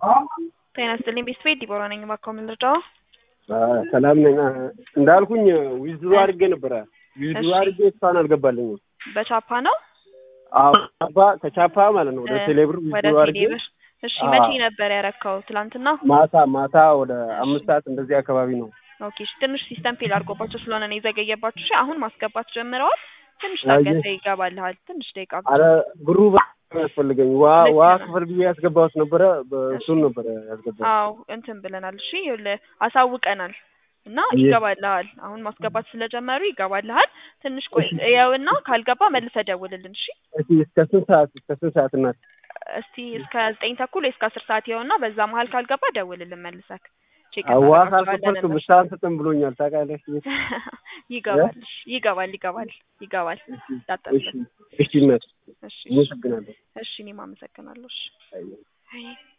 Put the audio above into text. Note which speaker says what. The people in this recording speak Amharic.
Speaker 1: ጤና ይስጥልኝ ቤተሰቤት ዲቦራ ነኝ። እባክዎ ምን ልርዳዎ?
Speaker 2: ሰላም ነኝ። እንዳልኩኝ ዊዝድሮ አድርጌ ነበረ። ዊዝድሮ
Speaker 1: እሺ።
Speaker 2: አድርጌ እስካሁን አልገባልኝም።
Speaker 1: በቻፓ ነው
Speaker 2: አዎ ቻፓ ከቻፓ ማለት ነው ወደ
Speaker 1: እ
Speaker 2: ቴሌብር
Speaker 1: ወደ
Speaker 2: ዊዝድሮ አድርጌ
Speaker 1: ቴሌብር። እሺ
Speaker 2: አዎ።
Speaker 1: መቼ ነበር ያረካው? ትላንትና?
Speaker 2: ማታ ማታ ወደ አምስት ሰዓት እንደዚህ አካባቢ ነው።
Speaker 1: ኦኬ እሺ፣ ትንሽ ሲስተም ፌል አድርጎባቸው ስለሆነ ነው የዘገየባችሁ። እሺ አሁን ማስገባት ጀምረዋል። ትንሽ
Speaker 2: አየህ።
Speaker 1: ታገሰ ይገባልሃል። ትንሽ ደቂቃ ብቻ።
Speaker 2: አረ ብሩ በጣም ያስፈልገኝ ዋ
Speaker 1: ልክ
Speaker 2: ዋ
Speaker 1: ነው።
Speaker 2: ክፍል ብዬ ያስገባሁት ነበረ። በእሱን ነበረ ያስገባሁት።
Speaker 1: አዎ እንትን ብለናል። እሺ ይኸውልህ አሳውቀናል እና
Speaker 2: አየህ።
Speaker 1: ይገባልሃል። አሁን ማስገባት ስለጀመሩ ይገባልሃል። ትንሽ ቆይ እያውና ካልገባ መልሰህ ደውልልን። እሺ
Speaker 2: እሺ እስከ ስንት ሰዓት እስከ ስንት ሰዓት እናት?
Speaker 1: እስቲ እስከ ዘጠኝ ተኩል ወይ እስከ አስር ሰዓት ይኸውና፣ በዛ መሀል ካልገባ ደውልልን መልሰክ ቼክ
Speaker 2: አዋ
Speaker 1: እናደርጋቸዋለን
Speaker 2: ካልከፈልክ
Speaker 1: እነሱ።
Speaker 2: ምሳ አንሰጥም ብሎኛል ታውቃለህ።
Speaker 1: ይገባል እሺ፣ ይገባል ይገባል ይገባል።
Speaker 2: እሺ
Speaker 1: እንዳታስብ።
Speaker 2: እሺ እናት
Speaker 1: እሺ እሺ
Speaker 2: አመሰግናለሁ።
Speaker 1: እሺ እኔም አመሰግናለሁ። እሺ
Speaker 2: አየህ።
Speaker 1: አይ